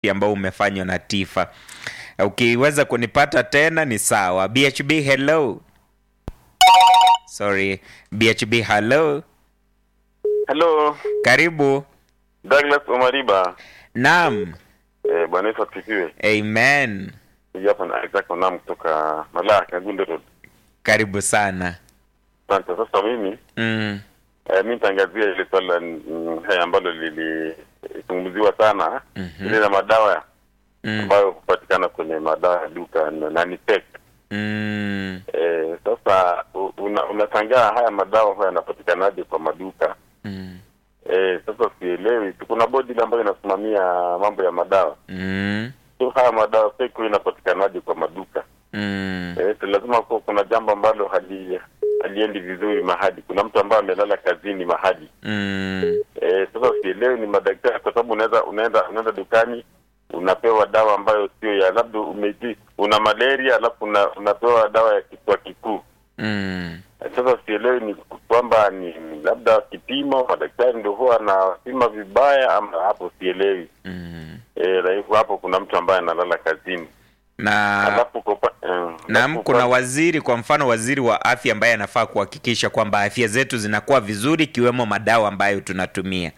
ambao umefanywa na Tifa. Ukiweza kunipata tena ni sawa. BHB hello. Sorry, BHB hello. Hello, Karibu. Douglas Omariba. Naam. Eh, Bwana Yesu asifiwe. Amen. Hii hapa na Isaac Onam kutoka Malaya Kagunde Road. Karibu sana. Asante. Sasa mimi Mm. eh, mimi nitaangazia ile swala mm, haya ambalo lilizungumziwa sana Mhm. ile la madawa Mm. ambayo hupatikana kwenye madawa ya duka na na ni fake. Mm. Eh, sasa u- una, unashangaa haya madawa haya yanapatikanaje kwa maduka? Mm. Eh, sasa sielewi. Kuna bodi ile ambayo inasimamia mambo ya madawa. Mm. So haya madawa fake huwa inapatikanaje kwa maduka? Mm. Eh, so lazima kuwa kuna jambo ambalo hali haliendi vizuri mahali. Kuna mtu ambaye amelala kazini mahali. Mm. Eh, sasa sielewi ni madaktari, kwa sababu unaweza unaenda unaenda dukani unapewa dawa ambayo sio ya labda umeji una malaria alafu una, unapewa dawa ya kifua kikuu. Mm. Eh, Sasa sielewi ni kwamba ni labda kipimo madaktari ndio huwa anapima vibaya ama hapo sielewi. Mm. Eh, na hivyo hapo kuna mtu ambaye analala kazini. Na Alafu kwa upa- eh, Naam, alafu kuna kwa- waziri, kwa mfano waziri wa afya ambaye anafaa kuhakikisha kwamba afya zetu zinakuwa vizuri, ikiwemo madawa ambayo tunatumia.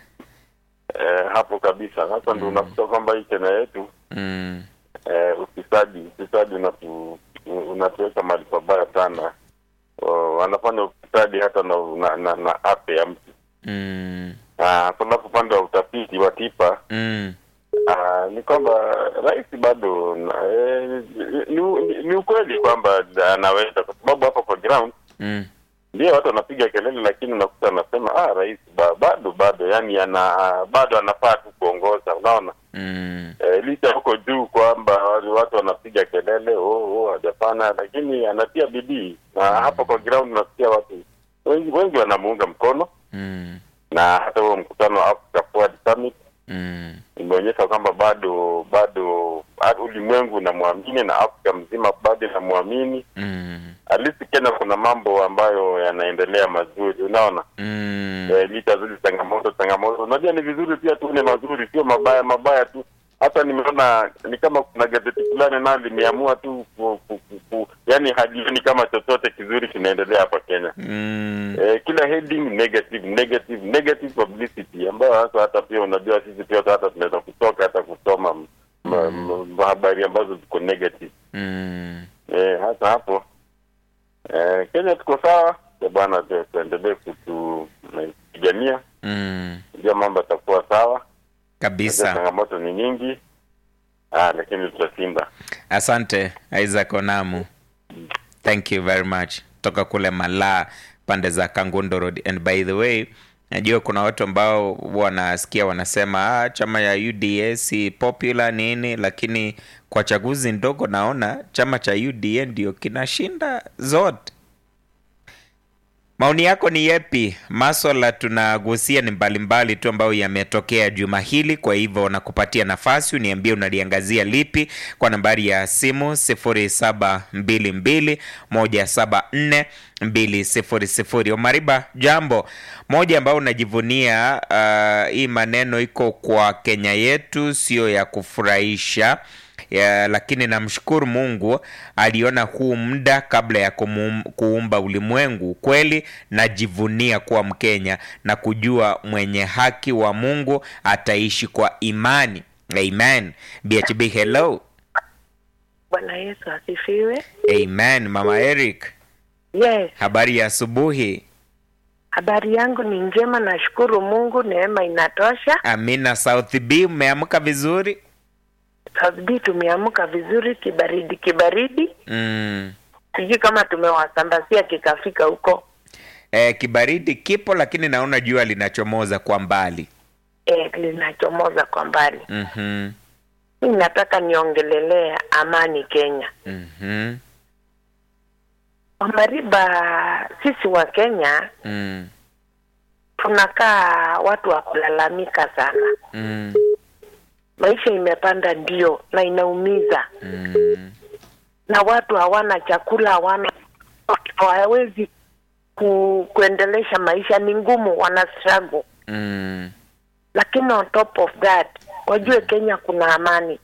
eh, hapo kabisa sasa ndio unakuta kwamba hii Kenya yetu Mm. eh, ufisadi ufisadi unatu, unatuweka mahali pabaya sana oh, wanafanya ufisadi hata na, na, na, na afya ya mtu Mm. Ah, alafu upande wa utafiti wa tipa Mm. ah, ni kwamba rais bado na- eh, ni, ni, ni ukweli kwamba anaweza kwa sababu hapa kwa ground Mm. ndio watu wanapiga kelele lakini unakuta anasema ah, rais ba, bado bado yani ana bado anafaa tu kuongoza unaona Mm. e, licha huko juu kwamba wale watu wanapiga kelele oh, oh, hajafanya lakini anatia bidii na hapo kwa ground unasikia watu wengi wengi wanamuunga mkono Mm. na hata huo mkutano wa Africa Forward Summit Mm. imeonyesha kwamba bado bado ah, ulimwengu unamwamini na Afrika mzima bado inamwamini Mm. halisi Kenya kuna mambo ambayo yanaendelea mazuri unaona Mm. eh, licha zile changamoto changamoto unajua ni vizuri pia tuone mazuri sio mabaya mabaya tu hata nimeona ni kama kuna gazeti fulani nayo limeamua tu ku, ku, ku, ku, yani halioni kama chochote kizuri kinaendelea hapa Kenya Mm. eh, kila heading negative negative negative publicity ambayo hasa hata pia unajua sisi pia hata tunaweza kutoka hata kusoma m- ma- ma- habari ambazo ziko negative Mm. eh, hasa hapo eh, Kenya tuko sawa ya bwana tu- tuendelee kutupigania Mm. ndio mambo yatakuwa sawa Najua Kabisa. changamoto ni nyingi ah, lakini tutashinda Asante Isaac Onamu. Thank you very much. Toka kule Malaa pande za Kangundo Road. And by the way, najua kuna watu ambao wanasikia wanasema ah, chama ya UDA si popular nini, lakini kwa chaguzi ndogo naona chama cha UDA ndio kinashinda zote. Maoni yako ni yepi? Maswala tunagusia ni mbalimbali tu ambayo yametokea juma hili, kwa hivyo nakupatia nafasi uniambie unaliangazia lipi kwa nambari ya simu 0722174200. Omariba, jambo moja ambayo unajivunia uh, hii maneno iko kwa Kenya yetu, sio ya kufurahisha ya, lakini namshukuru Mungu aliona huu muda kabla ya kumum, kuumba ulimwengu. Kweli najivunia kuwa Mkenya na kujua mwenye haki wa Mungu ataishi kwa imani. Amen. BHB hello. Bwana Yesu asifiwe. Amen. Mama Eric, Yes, habari ya asubuhi. habari yangu ni njema, nashukuru Mungu, neema inatosha. Amina. South B, umeamka vizuri? South B tumeamka vizuri, kibaridi kibaridi, Mm. sijui kama tumewasambazia kikafika huko. Eh, kibaridi kipo lakini naona jua linachomoza kwa mbali. E, linachomoza kwa mbali. Mhm. Mi nataka niongelelea amani Kenya. Mhm. Wamariba, sisi wa Kenya Mm. tunakaa watu wa kulalamika sana. Mm. Maisha imepanda ndio, na inaumiza, Mm. na watu hawana chakula, hawana hawawezi ku, kuendelesha maisha, ni ngumu, wana struggle. Mm. Lakini on top of that wajue Kenya kuna amani.